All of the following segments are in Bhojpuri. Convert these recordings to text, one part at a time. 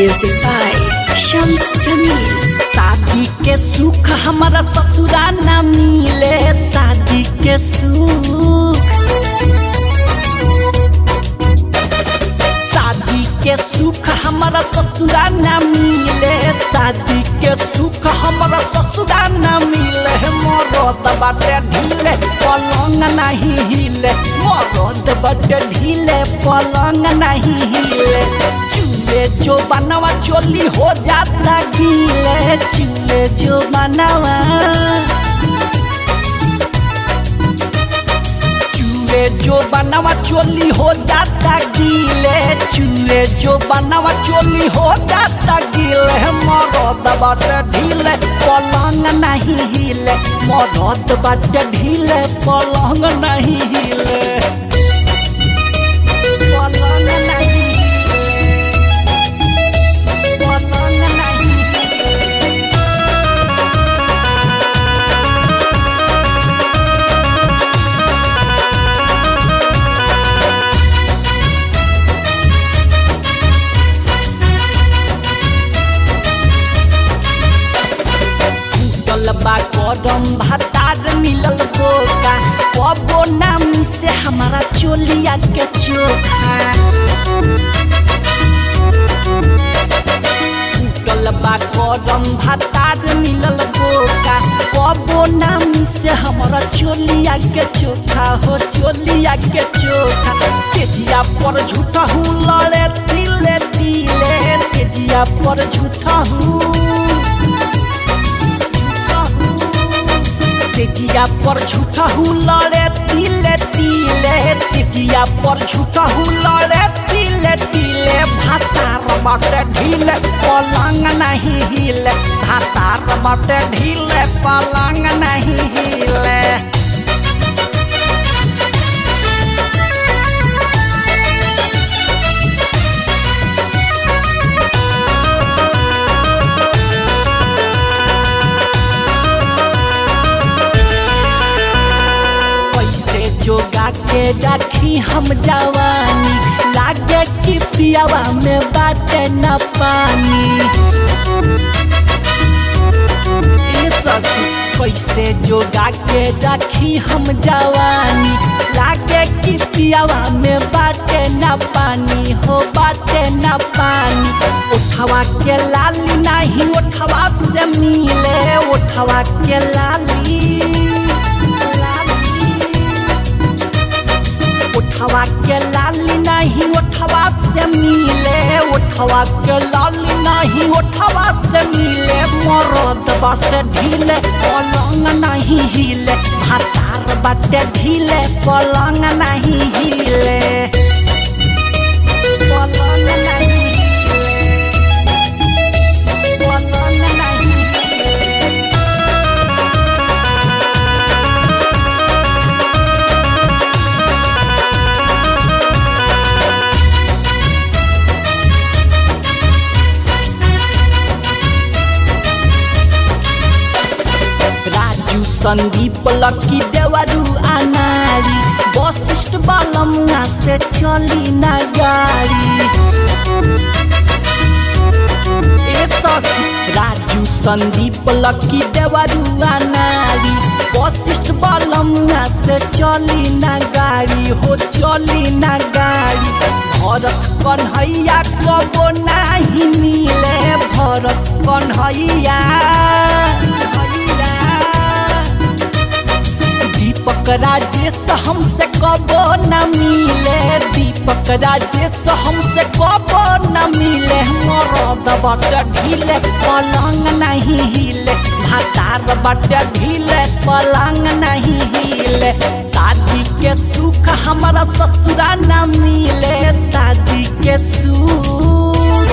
Music by Shams Jamil. शादी के सुख हमारा ससुरा न मिले शादी के सुख शादी के सुख हमारा ससुरा न मिले शादी के सुख हमारा ससुरा न मिले मरद बाटे ढीले पलंग नहीं हिले मरद बाटे ढीले पलंग नहीं हिले चूल्हे जो बनवा चोली हो जाता गीले चूल्हे जो बनवा चूहे जो बनवा चोली हो जाता गीले चूहे जो बनवा चोली हो जाता गीले मरद बाटे ढीले पलंग नहीं हिले मरद बाटे ढीले पलंग नहीं हिले पलंग नहीं हिले पलंग नहीं हिले टूटल बा करम भातार मिलल बोका कबो नाम से हमारा चोलिया के चोखा टूटल बा करम भातार मिलल बोका कबो नाम से हमारा चोलिया के चोखा हो चोलिया के चोखा तेजिया पर झूठा हूँ लड़े तिले तिले तेजिया पर झूठा हूँ सिटिया पर झूठा हूँ लड़े तिले तिले सिटिया पर झूठा हूँ लड़े तिले तिले भातार बाटे ढीले पलंग नहीं हिले भातार बाटे ढीले पलंग नहीं हिले पैसे जोगा के रखी हम जवानी लागे कि पियावा में बाटे न पानी ए सखी पैसे जोगा के रखी हम जवानी लागे कि पियावा में बाटे न पानी हो बाटे न पानी उठवा के लाली नहीं उठवा से मिले उठवा के लाली उठवा के लाली नहीं उठवा से मिले उठवा के लाली नहीं उठवा से मिले मरद बाटे ढीले पलंग नहीं हिले भातार बाटे ढीले पलंग नहीं हिले पलंग नहीं हिले पलंग नहीं हिले राजू संदीप लकी देवरू अनारी वशिष्ठ बलमुआ से चली ना गाड़ी ए सखी राजू संदीप लकी देवरू अनारी वशिष्ठ बलमुआ से चली ना गाड़ी हो चली ना गाड़ी भरत कन्हैया कबो नहीं मिले भरत कन्हैया दीपक राजेश हमसे कबो न मिले दीपक राजेश हमसे कबो न मिले मरद बट ढीले पलंग नहीं हिले भातार बट ढीले पलंग नहीं हिले शादी के सुख हमारा ससुरा न मिले शादी के सुख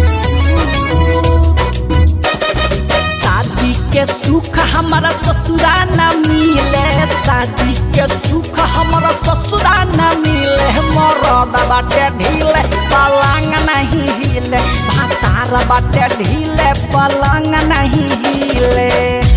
शादी के सुख हमारा ससुरा न मिले शादी के सुख हमारा ससुरा न मिले मरद बाटे ढीले पलंग नहीं हिले भातार बाटे ढीले पलंग नहीं हिले